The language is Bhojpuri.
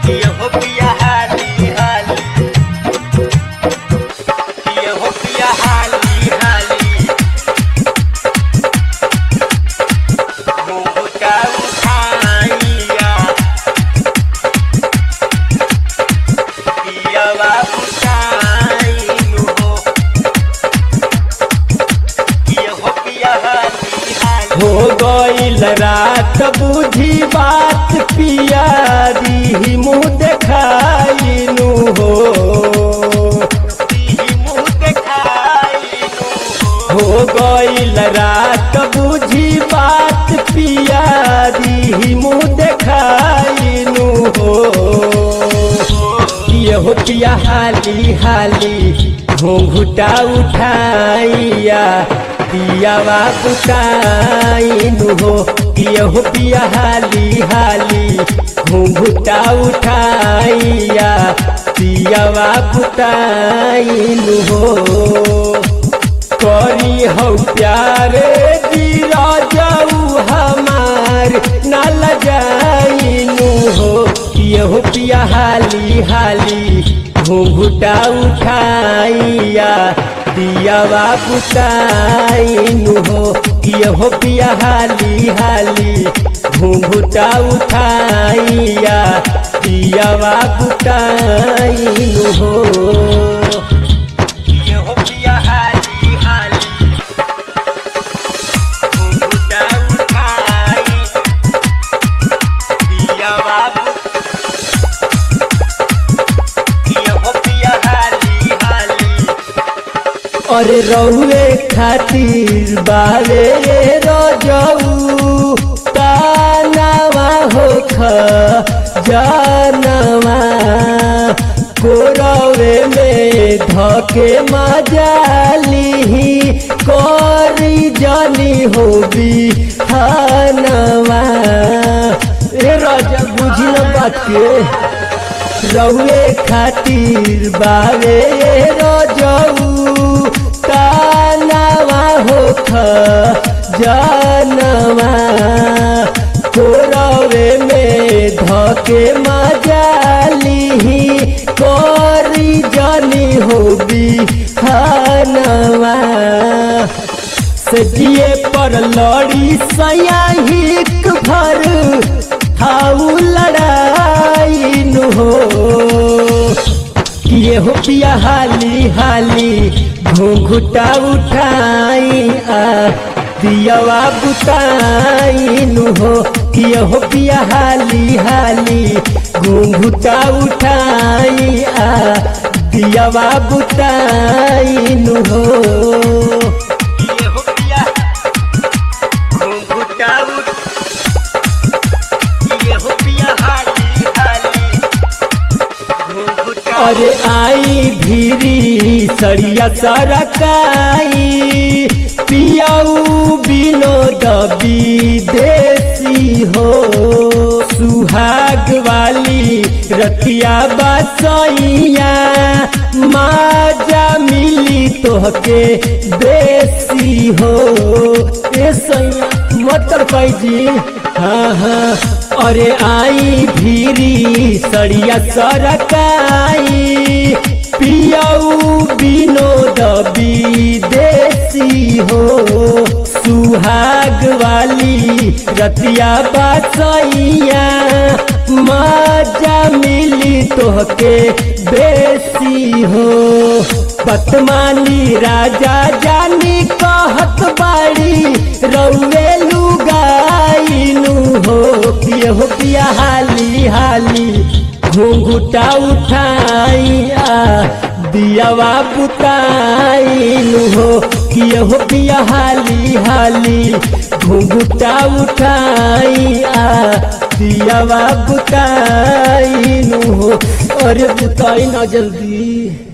ये हो पिया हाली हाली ये हो पिया हाली हाली मुहका उठाइया पिया बाबू चाइनु हो ये हो पिया हाली हाली हो गईल रात बुझी बात पियारी मुँह देखाइनु हो दी मुँह देखाइनु हो हो गईल रात बुझी बात पियारी मुँह देखाइनु हो ये हो पिया हाली हाली घूंघुटा उठाइया पियावा बुताइनु हो ये हो पिया हाली हाली घूंघुटा उठाइया पियावा बुताइनु हो करी हो प्यारे जीरा जाऊ हमार नाल जाइनु हो यहो पिया हाली हाली घूंघुटा उठाइया दियावा बुताइनु हो यहो पिया हाली हाली घूंघुटा उठाइया दियावा बुताइनु हो ये हो पिया हाली हाली घुंघुटा उठाई पिया बाबू ये हो पिया हाली हाली अरे रउए खातिर बारे रजऊ तानावा होख जानवा कोरवे में धके मजाली करी जानी होबी हनवा ए राजा बुझल बात के रउए खातिर बारे रजऊ तानावा होख जानवा कोरवे में धके मजाली करी जानी होबी हनवा सजिए पर लड़ी सयाहिक भर हाउ लड़ाई नु हो ये हो पिया हाली हाली घूंघुटा उठाई आ दियावा बुताई नु हो ये हो पिया हाली हाली घूंघुटा उठाई आ दियावा बुताई नु हो ये हो पिया घुंघुटा उठ ये हो पिया हाली हाली घुंघुटा अरे आई भीरी सरिया सरकाई पियाऊ विनोद विदेशी हो सुहाग वाली रतिया बसैया माजा मिली तोहके देसी हो ए सैया मतर जी हाँ हाँ अरे आई भीरी सड़िया सरकाई पियाऊ विनोद विदेशी हो सुहाग वाली रतिया बसैया मजा मिली तोहके बेसी हो पतमानी राजा जानी कहत बाड़ी रउए लुगाइनु हो पिय हो पिया हाली हाली घूंघुटा उठाइया दियावा बुताइनु हो किय हो पिया हाली हाली घूंघुटा उठाइया दियावा बुताइनु हो अरे बुताई ना जल्दी